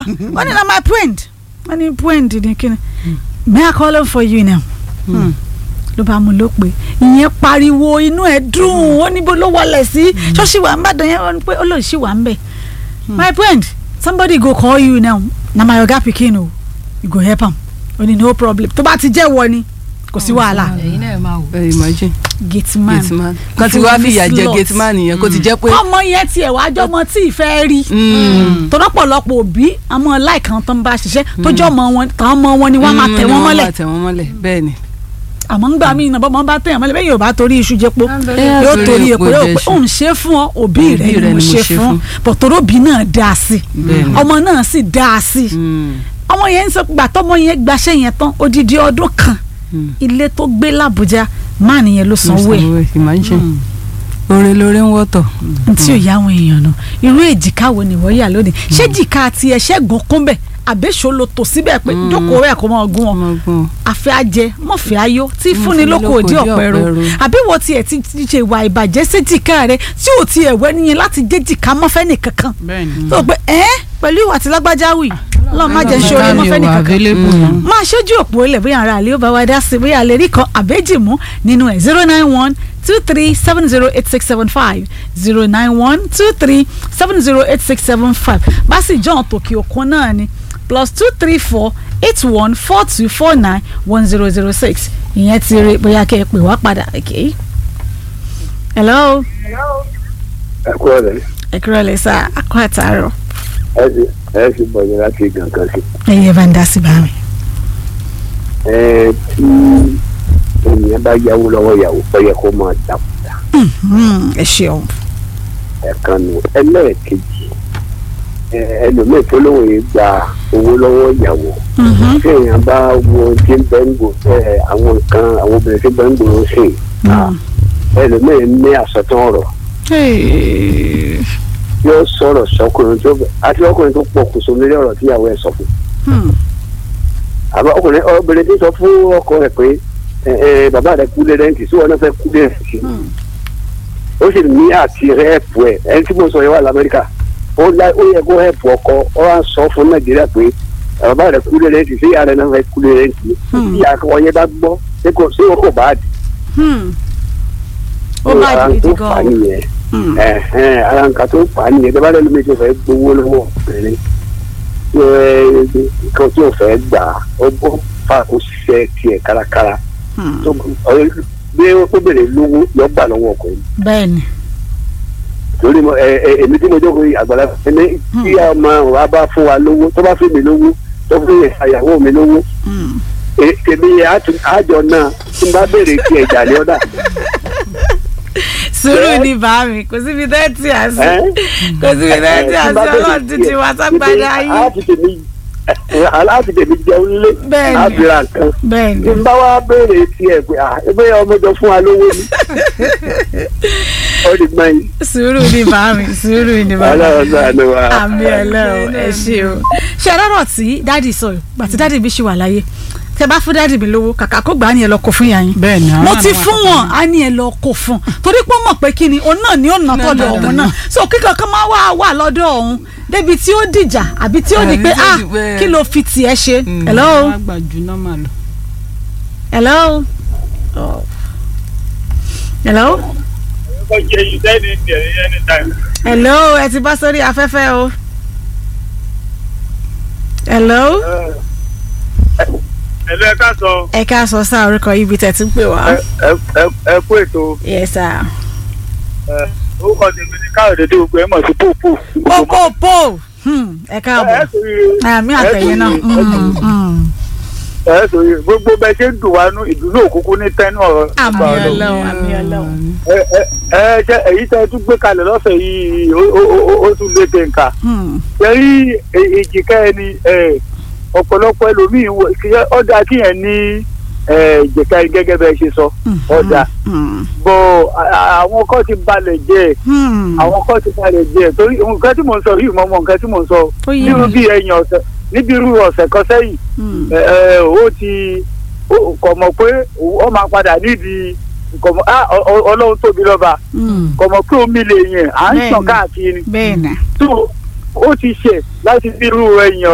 wọ́n ní na my friend wọ́n ní friend ní kíni may I call him for you now Hmm. ló bá mú ló pé ìyẹn pariwo inú ẹ̀ dùn ó níbo ló wọlé sí ṣọ́ọ̀ṣì wà ń bàdàn yẹn wọ́n ní pé ó lòun ṣì wà ń bẹ̀ my friend somebody go call you now na my oga pikin o you go help am ó ní no problem tó bá ti jẹ́ wọ ni kò sí wàhálà ẹ̀yin náà máa wò. ẹ imagine gate man gateman kan ti wá fìyà jẹ gateman yẹn kó ti jẹ́ pé ọmọ yẹn tiẹ̀ wá jọmọ tí ìfẹ́ rí Mm. tọ́lọ́pọ̀lọpọ̀ òbí àmọ́ láìkan tó ń bá ṣiṣẹ́ tó jọ ọmọ wọn tàn ọmọ wọn ni wọ́n máa tẹ̀ Mm, wọ́n ni mọ́lẹ̀ máa tẹ̀ wọ́n mọ́lẹ̀ bẹ́ẹ̀ ni. àmọ́ ńgbà míì náà bọ́mọ bá tẹ̀yàn mọ́lẹ̀ bẹ́ẹ̀ yóò bá torí iṣu jẹ́po Eh, yóò torí torí epo epo yóò jẹ́ pé iṣu. òun ṣe fún ọ òbí Òbí rẹ rẹ ni mo ṣe fún bọ̀tọ̀rọ̀bì náà dá a sí Bẹ́ẹ̀ ni. ọmọ náà sì dá a sí Mm. ọmọ yẹn ń sọ gbà tọmọ yẹn gbaṣẹ́ yẹn tán odidi ọdún kan Mm. ilé tó gbé làbújá máà nìyẹn ló sanwó ẹ̀ Sanwó ẹ̀, imagine oore lóore ń wọ́tọ̀. tí ò yá àwọn èèyàn nù irú èjìká wo ni wọ́n yà lónìí ṣé jìká ti ẹ̀ṣẹ́ gùn kún bẹ̀ àbẹ́sọ̀ ló tò síbẹ̀ pé Mm. jókòó rẹ̀ kó máa gún ọ ọmọ gbọ́n àfẹ́ ajẹ mọ̀fẹ́ ayó tí Mm, fúnni fúnni lóko lóko òdì òdì ọ̀pẹ ro ọ̀pẹ ro. àbí wo tiẹ̀ ti ti ṣe ìwà ìbàjẹ́ séjìká rẹ tí ò tiẹ̀ wẹ́ níyẹn láti jẹ́ jìká mọ́fẹ́ nìkankan bẹ́ẹ̀ni. tó o pé ẹ́ pẹ̀lú ìwà tí lágbájá wì lọ́ọ́ má jẹ́ ṣoore mọ́fẹ́ nìkankan available náà. máa ṣojú òpó ilẹ̀ bóyá ara àlẹ́ ó bá wa dá sí bóyá àlẹ́ rí kan àbẹ́jì mú nínú ẹ̀ zero nine one two three seven zero eight six seven five zero nine one two three seven zero eight six seven five bá sì jọ̀ọ́ tòkì òkun náà ni plus two three four eight one four two four nine one zero zero six ìyẹn ti rí bóyá kẹ́ ẹ pè wá padà okay. hello ẹ kú ọ̀rẹ́ ẹ kúrò lè sá akọ àtàárọ̀ ẹ sì ẹ sì bọ̀ yẹn láti gàngán sí. ẹ̀yẹ bá ń dá sí bá mi. ẹ tí ènìyàn bá yáwó lọ́wọ́ ìyàwó ó yẹ kó máa dàkúdà Hmm, ẹ ṣeun. ẹ̀kan nù ẹlẹ́ẹ̀kejì ẹ, ẹlòmíì tó lóun yìí gba owó lọ́wọ́ ìyàwó Mhm. tí èèyàn bá wo tí ń bẹ́ ń gbò ẹ, àwọn nǹkan àwọn obìnrin tí ń bẹ́ ń gbòòrò sí i Mm. ẹlòmíì ní àsọtán ọ̀rọ̀ Hey. yóò sọ̀rọ̀ sọkùnrin tó àti ọkùnrin tó pokùnso lórí ọ̀rọ̀ tíyàwó ẹ̀ sọ fún Hmm. àbá ọkùnrin obìnrin tó sọ fún ọkọ rẹ̀ pé ẹ, ẹ, bàbá rẹ̀ kú lé rẹ́ǹtì sí wọn náà fẹ́ kú lé rẹ́ǹtì Hmm. ó sì ní àti rẹ́ẹ̀pù ẹ̀ ẹni tí mo sọ yẹn wà lamẹ́ríkà ó lá- ó yẹ kó rẹ́ẹ̀pù ọkọ ó wá ń sọ fún nàìjíríà pé bàbá rẹ̀ kú lé rẹ́ǹtì sí ìyá rẹ̀ náà fẹ́ kú lé rẹ́ǹtì Hmm. tí ìyá wọn yẹn bá gbọ́ ṣé kò sí wọn kò bá dì Hmm. ó bá ara gidi tó fà á gan. nìyẹn Hmm. ẹ̀hẹ́n, ara nǹkan tó fà á nìyẹn tó bá lẹ́nu méjì fẹ́ gbowó lọ́wọ́ obìnrin tí ó ẹ nǹkan tí ò fẹ́ gbà á ó bọ́ fà kó ṣiṣẹ́ tiẹ̀ kárakára Hmm. tó ọ- bí ó bèrè lówó yọ gbà lọ́wọ́ ọkùnrin bẹ́ẹ̀ni. torí mo ẹ ẹ èmi tí mo jókòó yìí àgbàlá ẹni tí ọmọ wa bá fún wa lówó tó bá fún mi lówó tó fún ìyàwó mi lówó Hmm. e- èmi yẹn á tún- àjọ náà tí n bá béèrè kí ẹja ní ọ̀dà sùúrù ni bá mi kò síbi tẹ́tí àṣì ẹ́ kò síbi tẹ́tí tí n àṣì bá béèrè ọlọ́run títí wá ságbádá á yín. fi tèmi aláàfin tèmi jẹun lé Bẹ́ẹ̀ni. á fi ra nǹkan bẹ́ẹ̀ni. tí n bá wá béèrè tiẹ̀ pé à ẹgbẹ́ ọmọdé fún wa lówó ni ó di gbọ́n yìí sùúrù ni bá mi sùúrù ni bá mi. ọlọ́run náà ló wà. àmì ẹlẹ́rọ ẹ ṣe o. ṣe lọ́rọ̀ tí dáàdì sọ yìí gbàtí dáàdì bí ṣì wà láyé tẹ bá fún dáàdì mi lówó kàkà kó gbà á ní ẹ lọ kó fún yàyín. bẹ́ẹ̀ni àwọn mo náà ti ni wọ́n fún kọ́kọ́ wọn á ní ẹ lọ kó fún torí pé ó mọ̀ pé kí ni òun náà ni ó nà tọ̀dọ̀ òun náà so kíkan kan máa wà wà lọ́dọ̀ òun débi tí ó dìjà àbí tí ó di Àbí pé tí ó ah di pé- kí ló fi tiẹ̀ ṣe. Mm. hello wọ́n á gbà ju nọ́mà lọ. hello Oh. hello hello ẹ ti bá sórí afẹ́fẹ́ o hello ẹ̀lú ẹ ká sọ ẹ ká sọ sáà orúkọ yìí bí tẹ̀ tí ń pè wá. ẹ kú ètò yes sir. orúkọ tèmi ní káyọ̀dé dé gbogbo ẹ̀ mọ̀ sí pòpò. po po Hmm, ẹ káàbọ̀ àmì àtẹ̀yìn náà Hmm, hmm. ẹ sọ yìí gbogbo bẹ ṣe ń dùn wá nú ìdùnnú òkùnkùn ní tẹnu ọ̀rọ̀ àmì nípa ọ̀rọ̀. ọlọ́run àmì ọlọ́run. ẹ ẹ- ẹ ṣe èyí tẹ tún gbé kalẹ̀ lọ́sẹ̀ yìí ó- ó ó- ó tún lé tẹ̀ǹkà. Hmm, yẹrí èjìká ẹni ẹ, ọ̀pọ̀lọpọ̀ ẹlòmíín wọ- kí ẹ- ọ̀dà kíyẹn ní ẹ, ìjẹ̀ka yìí gẹ́gẹ́ bẹ́ẹ̀ ṣe sọ hmm, ọ̀dà hmm, bọ̀ à- à- àwọn kan ti balẹ̀ jẹ́ ẹ̀ hmm. àwọn kan ti balẹ̀ jẹ́ ẹ̀ torí nǹkan tí mò ń sọ yìí mọ́ mọ́ nǹkan tí mò ń sọ Ó yé nírú mi. bí ẹ̀yìn ọ̀sẹ̀ níbi irú ọ̀sẹ̀ kan sẹ́yìn Hmm, ẹ, ẹ, ó ti ó- kò mọ̀ pé ó máa padà nídìí kò mọ̀ ah, ọ- ọ- ọlọ́run tóbi lọ́ba hmm. kò mọ̀ pé omi lè yẹn à ń Bẹ́ẹ̀ni. sàn káàkiri bẹ́ẹ̀ nà. tó ó ti ṣe láti bí irú ẹ̀yìn